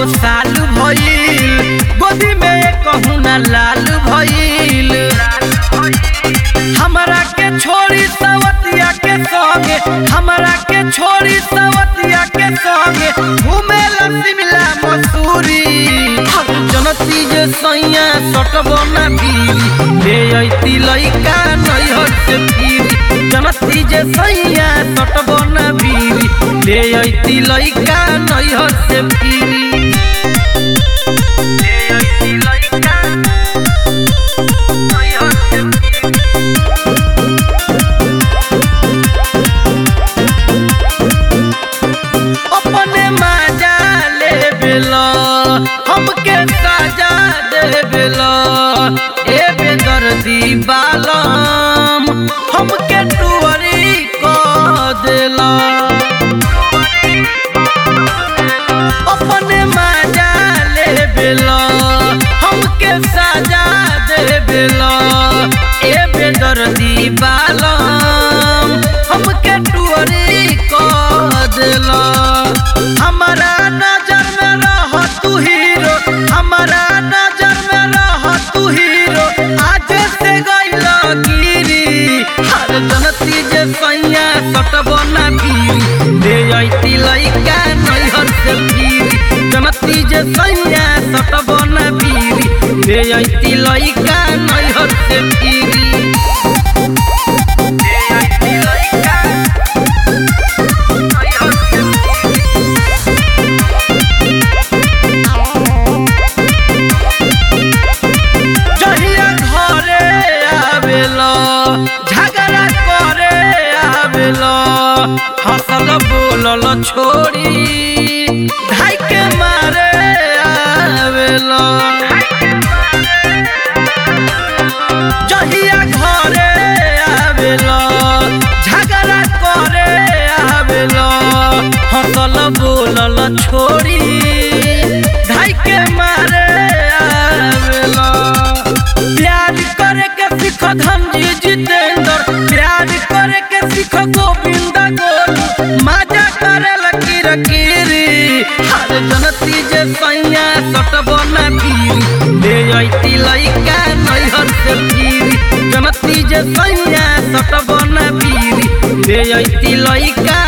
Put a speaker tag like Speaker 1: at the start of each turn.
Speaker 1: साल भइल गोदी में कहूँ ना लाल भइल हमरा के छोड़ी सवतिया के संगे हमरा के छोड़ी सवतिया के संगे घूमे ला शिमला मसूरी जनती जे सैया सटबो ना बीरी ले अइती लइका नैहर से फिरी जनती जे सैया सटबो ना बीरी ले अइती लइका नैहर से फिरी ले अइती लइका नैहर से फिरी अपने मजा ले बेला हमके सजा दे बेला ए बेदर्दी बालम हमके टुवरी को देला अपने मजा ले बेला हमके सजा दे बेला ए बेदर्दी बालम हमके टुवरी को देला हमारा नजर में रह तू हीरो हमारा नजर में रह तू हीरो आज से गइल गिरी हर जनती जे सैया सटबो ना फिरी ले अइती लइका नैहर से फिरी जनती जे सैया सटबो ना फिरी ले अइती लइका नैहर से फिरी ले अइती लइका नैहर से फिरी जहिया घरे आवेला झगड़ा करे आवेला हंसल बोलल छोड़ी धाई के मारे आवेला जहिया घरे आवेला झगड़ा करे आवेला हंसल बोलल छोड़ी धाई के मारे आवेला प्यार करे के सीख धनजी जितेंद्र प्यार करे के सीख गोविंद गोलू मजा करे लकी रकीरी हर जनती जे सैया सटबो ना फिरी ले अइती लइका नैहर से फिरी जनती जे सैया सटबो ना फिरी ले अइती लइका